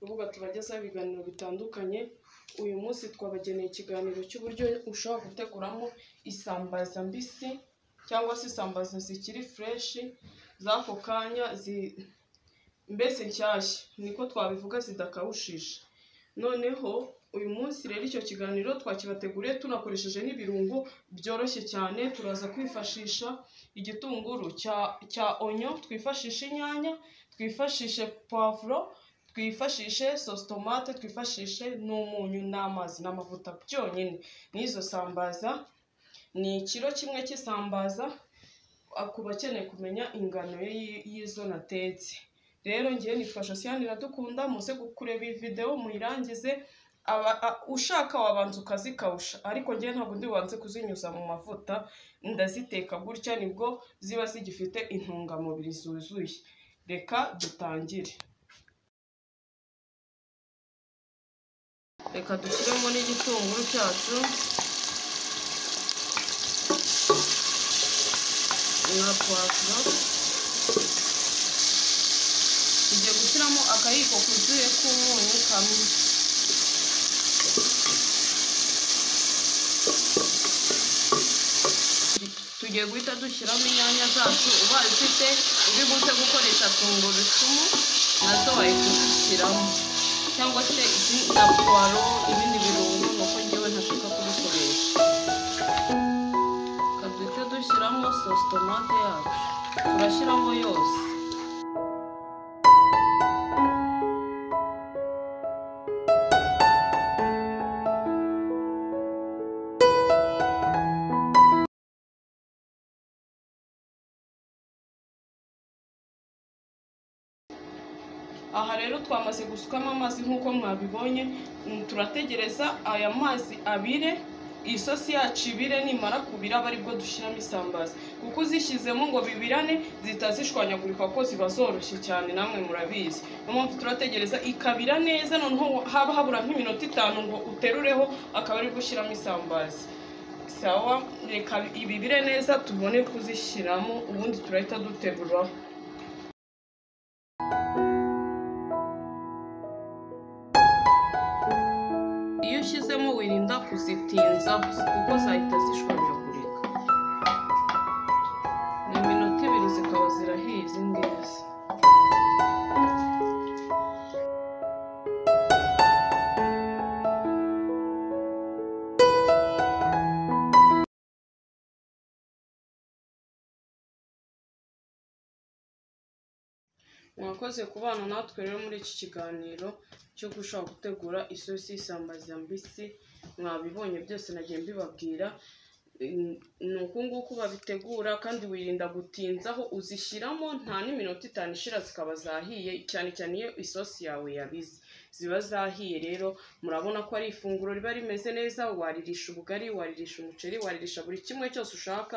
rubuga tubagezaho ibiganiro bitandukanye uyu munsi twabageneye ikiganiro cy'uburyo ushobora guteguramo isambaza mbisi cyangwa se isambaza zikiri fureshi z'ako kanya mbese nshyashya niko twabivuga zidakawushije noneho uyu munsi rero icyo kiganiro twakibateguriye tunakoresheje n'ibirungo byoroshye cyane turaza kwifashisha igitunguru cya onyo twifashisha inyanya twifashishe puwavuro twifashishe sositomate twifashishe n'umunyu n'amazi n'amavuta byonyine n'izo sambaza ni ikiro kimwe cy'isambaza ku bakeneye kumenya ingano y'izo natetse rero ngewe nitwa josiane iradukunda muze kureba iyi videwo muyirangize ushaka wabanza ukazikawusha ariko ngewe ntabwo ndi bubanze kuzinyuza mu mavuta ndaziteka gutya nibwo ziba zigifite intungamubiri zuzuye reka dutangire reka dushyiremo n'igitunguru cyacu na puwavuro tugiye gushyiramo akayiko kuzuye k'umunyu kamwe tugiye guhita dushyiramo inyanya zacu ubaye ufite uri buze gukoresha tungurusumu nazo wari kuzishyiramo cyangwa se na puwaro ibindi birungo nuko ngewe ntashaka kubikoresha duhita dushyiramo sositomate yacu turashyiramo yose aha rero twamaze gusukamo amazi nk'uko mwabibonye turategereza aya mazi abire iyi sosi yacu ibire nimara kubira aba aribwo dushyiramo isambaza kuko uzishyizemo ngo bibirane zitazishwanyagurika kuko ziba zoroshye cyane namwe murabizi niyo mpamvu turategereza ikabira neza noneho haba habura nk'iminota itanu ngo uterureho akaba aribwo ushyiramo isambaza sawa reka ibibire neza tubone kuzishyiramo ubundi turahita duteruraho ushyizemo wirinda kuzitinza kuko zahita zishwanyagurika ni iminota ibiri zikaba zirahiye izi ngizi mwakoze kubana natwe rero muri iki kiganiro cyo gushaka gutegura isosi y'isambaza mbisi mwabibonye byose nagiye mbibabwira ni uku nguku babitegura kandi wirinda gutinzaho uzishyiramo nta n'iminota itanu ishira zikaba zahiye cyane cyane iyo isosi yawe yabize ziba zahiye rero murabona ko ari ifunguro riba rimeze neza waririsha ubugari waririsha umuceri waririsha buri kimwe cyose ushaka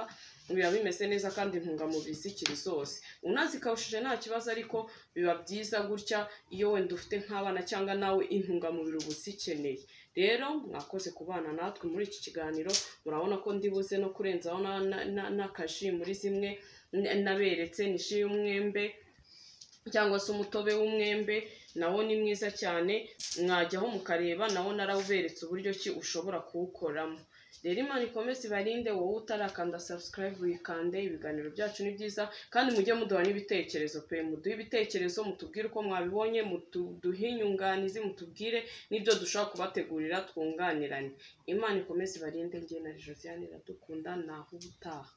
biba bimeze neza kandi intungamubiri zikiri zose unazikawushije nta kibazo ariko biba byiza gutya iyo wenda ufite nk'abana cyangwa nawe intungamubiri uba uzikeneye rero mwakoze kubana natwe muri iki kiganiro murabona ko ndibuze no kurenzaho n'akaji muri zimwe naberetse ni ji y'umwembe cyangwa se umutobe w'umwembe nawo ni mwiza cyane mwajyaho mukareba nawo narawuberetse uburyo ki ushobora kuwukoramo rero imana ikomeze ibarinde wowe utarakanda subscribe wikande ibiganiro byacu ni byiza kandi mujye muduha n'ibitekerezo pe muduhe ibitekerezo mutubwire uko mwabibonye muduhe inyunganizi mutubwire n'ibyo dushobora kubategurira twunganirane imana ikomeze ibarinde ngewe na josiane iradukunda naho ubutaha